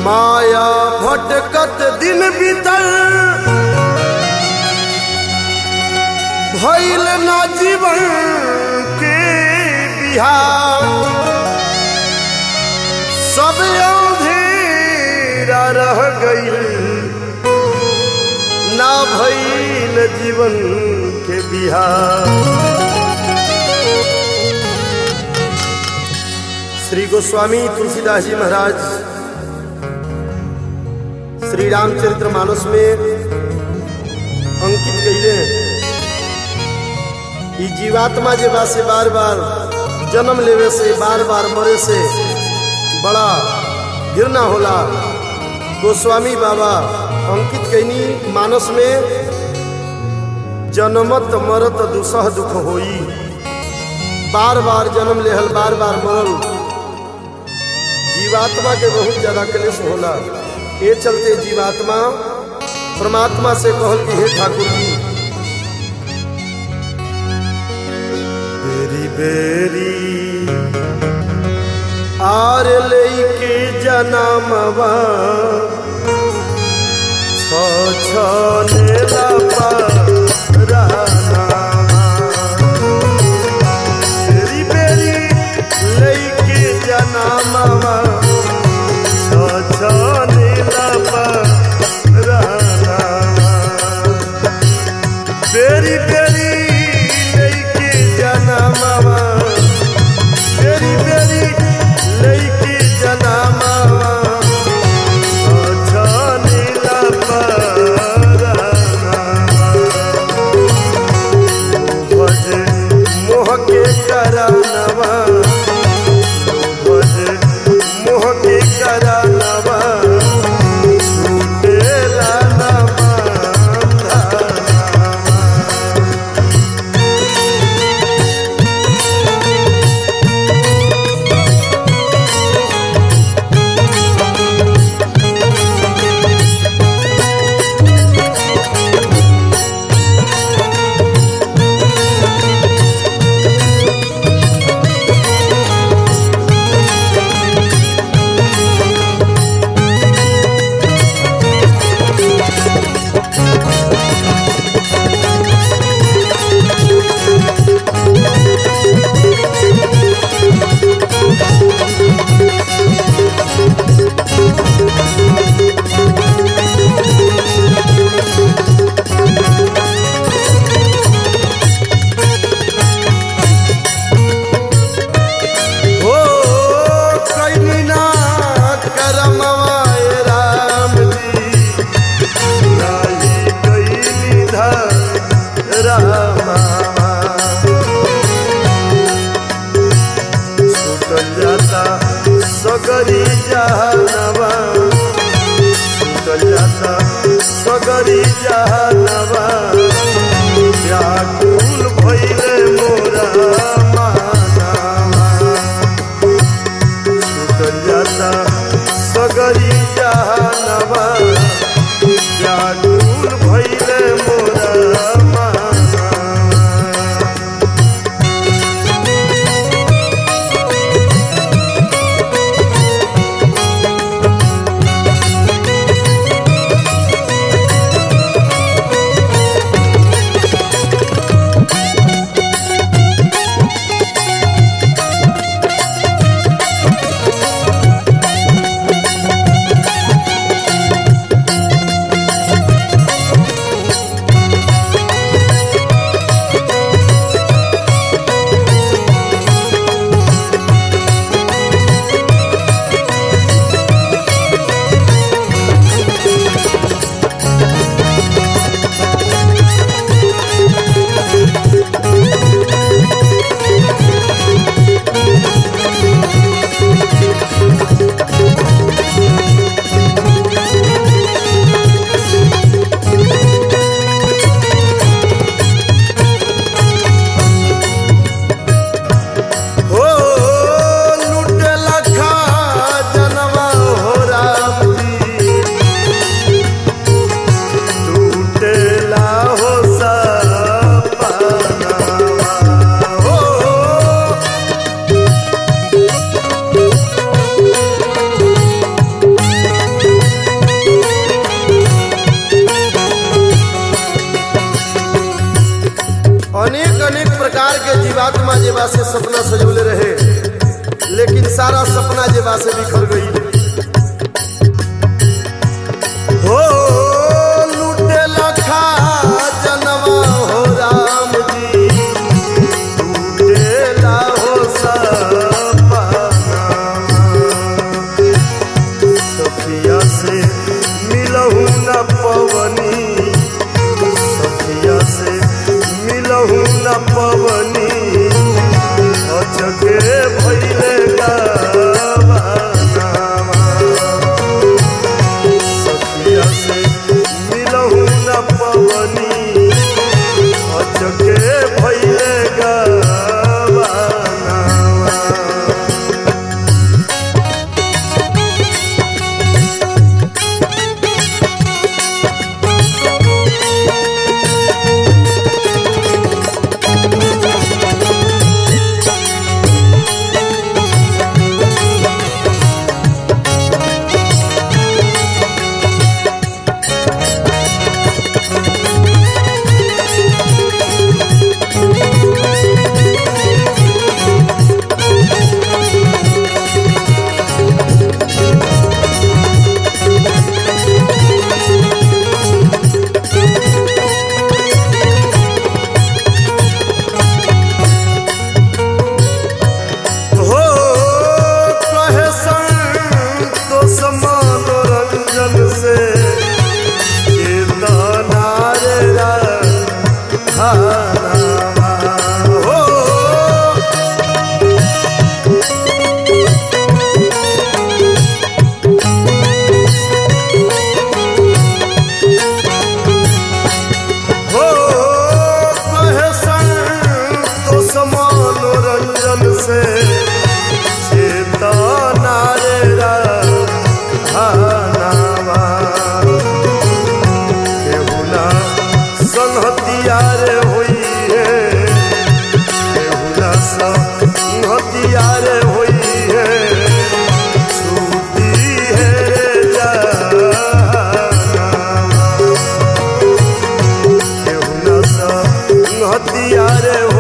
माया भटकत दिन बीतल भइल ना जीवन के बिहार सब अंधेरा रह गईल ना भइल जीवन के बिहार श्री गोस्वामी तुलसीदास जी महाराज श्री रामचरित्र मानस में अंकित कैले ई जीवात्मा जे बा से बार बार जन्म लेवे से बार बार मरे से बड़ा घृणा होला गोस्वामी बाबा अंकित कैनी मानस में जन्मत मरत दुसह दुख होई बार बार जन्म लेहल बार बार मरल जीवात्मा के बहुत ज्यादा क्लेश होला ये चलते जीवात्मा परमात्मा से कहल कि हे ठाकुर जी बेरी बेरी आर लेके जनमवा छ छ नेला परानावा बेरी बेरी लेके जनमवा छ छ नेला परानावा बेरी बेरी लेके जनमवा बेरी बेरी लेके जनमवा छ नीला भजे मोह के करानवा भजे मोह के करानवा छूटेला ना बंधनवा हो कैनी ना करमवा ए राम जी नाही कैनी धरमवा छूटल जाता सगरी जहनवा छूटल जाता सगरी जहनवा व्याकुल भइले मोरा मानवा छूटल जाता सगरी जहनवा व्याकुल भइले मोरा मानवा अनेक अनेक प्रकार के जीवात्मा जेबा से सपना सजौले रहे लेकिन सारा सपना जेबा से बिखर गई हो लूटे लखा जनवा हो राम जी लूटेला हो सपना सखिया से मिलहू न पवनी सखिया से मिलहू न पवनी अचके भैले गावानावा। सखिया से मिलहू न पवनी अचके भैले गावानावा। हो कहे संतोष मनोरंजन से चेतना रे राधावा। हो हो कहे संतोष मनोरंजन से चेतना रे राधावा। केहू ना संहतिया रे होई है केहू ना संहतिया रे होई है छूटी है रे जानावा। केहू ना संहतिया रे